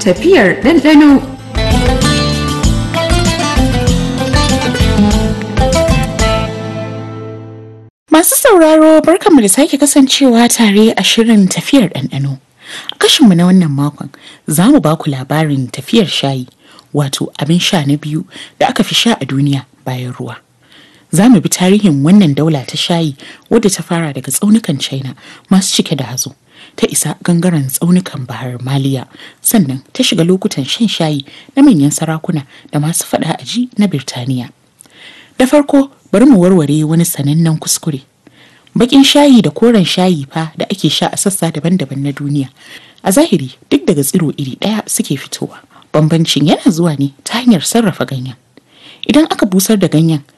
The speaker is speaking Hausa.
tafiyar ɗanɗano. Masu sauraro barkanmu da sake kasancewa tare a shirin tafiyar ɗanɗano. A kashinmu na wannan makon za mu ba ku labarin tafiyar shayi wato abin sha na biyu da aka fi sha a duniya bayan ruwa. Za mu bi tarihin wannan daula ta shayi wadda ta fara daga tsaunukan China masu cike da hazo. Ta isa gangaren tsaunukan Bahar Maliya sannan ta shiga lokutan shan shayi na manyan sarakuna da masu faɗa aji na Birtaniya. Da farko bari mu warware wani sanannen kuskure. Bakin shayi da koren shayi fa da ake sha a sassa daban-daban na duniya. A zahiri duk daga tsiro iri ɗaya suke fitowa. Bambancin yana zuwa ne ta hanyar sarrafa ganyen. Idan aka busar da ganyen